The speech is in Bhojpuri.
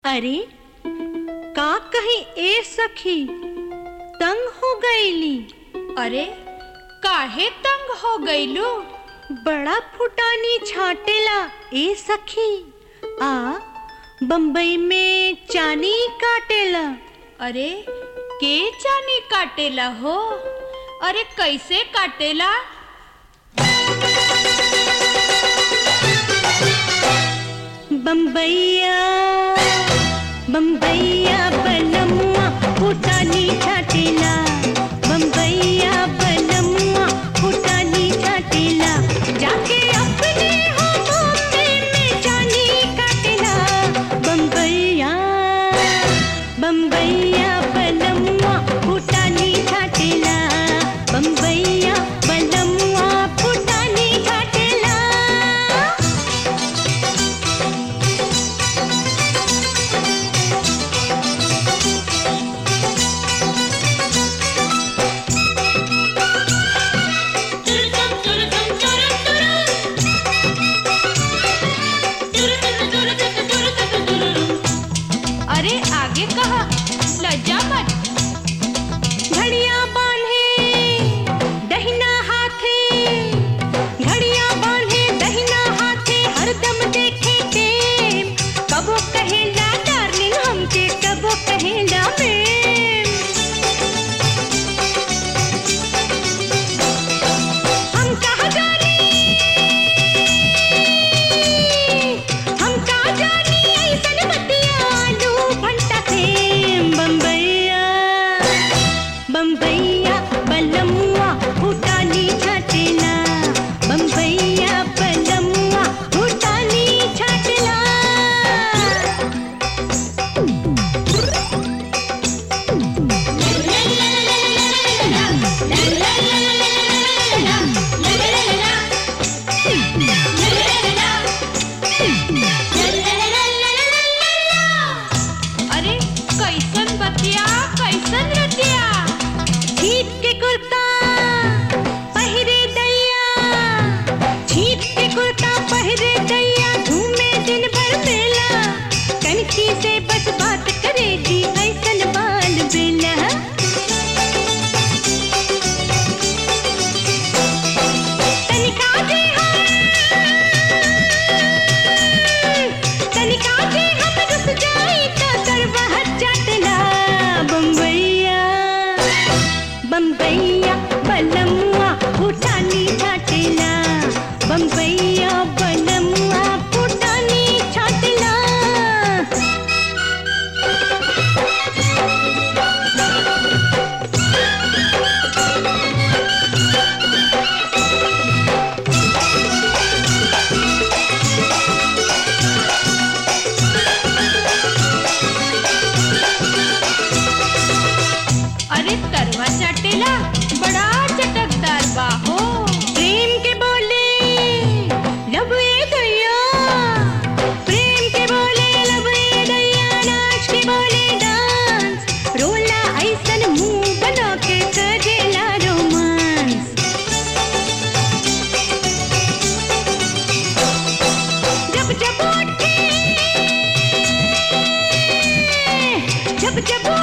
अरे का कहीं ए सखी तंग हो गईली अरे काहे तंग हो गईलू बड़ा फुटानी छाटेला ए सखी आ बम्बई में चानी काटेला अरे के चानी काटेला हो अरे कैसे काटेला बम्बैया बम्बैया बनमुआ फुटानी छाटेला बम्बैया बनमुआ फुटानी छाटेला जाके अपने हो बॉम्बे में जानी काटेला बम्बैया बम्बैया बनमुआ फुटानी छाटेला बम्बैया बनमुआ फुटानी छाटेला अरे आगे कहा लज्जा मत घड़िया बांधे दहिना हाथे घड़िया बांधे दहिना हाथे हरदम देखे टेम कबो कहेला डार्लिंग हमके कबो कहेला मैम हम कहाँ जानी हम कहाँ जानी ऐसन बतिया आलू भंटा सेम बम्बैया बम्बैया बलमुआ भूटानी छाटेला बम्बैया बलमुआ भूटानी छाटेला अरे कैसन बतिया कैसन रतिया छीट के कुर्ता पहिरे दैया छीट के कुर्ता पहिरे दैया घूमे दिन भर मेला कनखी से बस बात करेगी ऐसन बाल बेला तनिका जे हम तनिका जे हम रुस जाई तो सरवा चटला बम्बैया बम्बैया बलमुआ फुटानी छाटेला बम्बैया बलमुआ फुटानी छाटेला अरे तरवा चाटेला बड़ा चटकदार बा हो प्रेम के बोले लब ए दैया प्रेम के बोले लब ए दैया नाच के बोले डांस रोला ऐसन मुंह बना के करेला रोमांस जब जब उठे जब जब